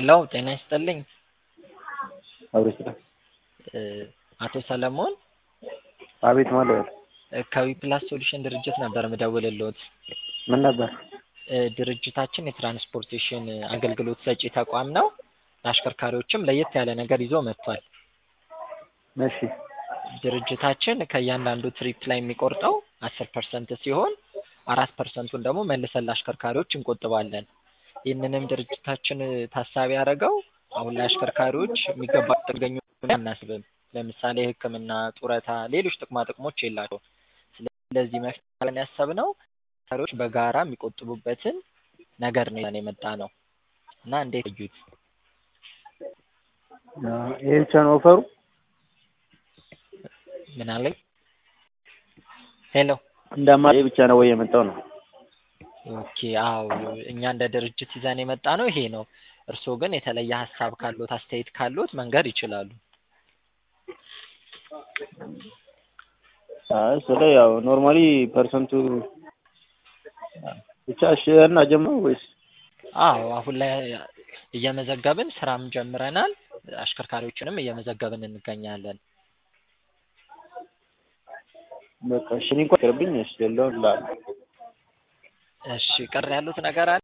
ሄሎ ጤና ይስጥልኝ። አብሮ ይስጥልኝ። አቶ ሰለሞን አቤት ማለት ከዊፕላስ ሶሉሽን ድርጅት ነበር ምደውልልዎት። ምን ነበር? ድርጅታችን የትራንስፖርቴሽን አገልግሎት ሰጪ ተቋም ነው። ለአሽከርካሪዎችም ለየት ያለ ነገር ይዞ መጥቷል። እሺ ድርጅታችን ከእያንዳንዱ ትሪፕ ላይ የሚቆርጠው አስር ፐርሰንት ሲሆን አራት ፐርሰንቱን ደግሞ መልሰን ለአሽከርካሪዎች እንቆጥባለን። ይህንንም ድርጅታችን ታሳቢ ያደረገው አሁን ላይ አሽከርካሪዎች የሚገባ ጥገኙ አናስብም። ለምሳሌ ሕክምና፣ ጡረታ፣ ሌሎች ጥቅማ ጥቅሞች የላቸውም። ስለዚህ መፍትሄ ብለን ያሰብነው አሽከርካሪዎች በጋራ የሚቆጥቡበትን ነገር ነው ይዘን የመጣ ነው እና እንዴት እዩት? ይሄ ብቻ ነው ኦፈሩ? ምን አለኝ? ሄሎ እንደ አማራጭ ይሄ ብቻ ነው ወይ የመጣው ነው? ኦኬ አዎ እኛ እንደ ድርጅት ይዘን የመጣ ነው ይሄ ነው። እርስዎ ግን የተለየ ሀሳብ ካሎት አስተያየት ካሎት መንገር ይችላሉ። አይ ስለ ያው ኖርማሊ ፐርሰንቱ ብቻ እሺ እና ጀምሮ ወይስ አዎ አሁን ላይ እየመዘገብን ስራም ጀምረናል። አሽከርካሪዎችንም እየመዘገብን እንገኛለን። በቃ እሺ እኔ እንኳን ይቅርብኝ። እሺ የለውም ላ እሺ ቅር ያሉት ነገር አለ?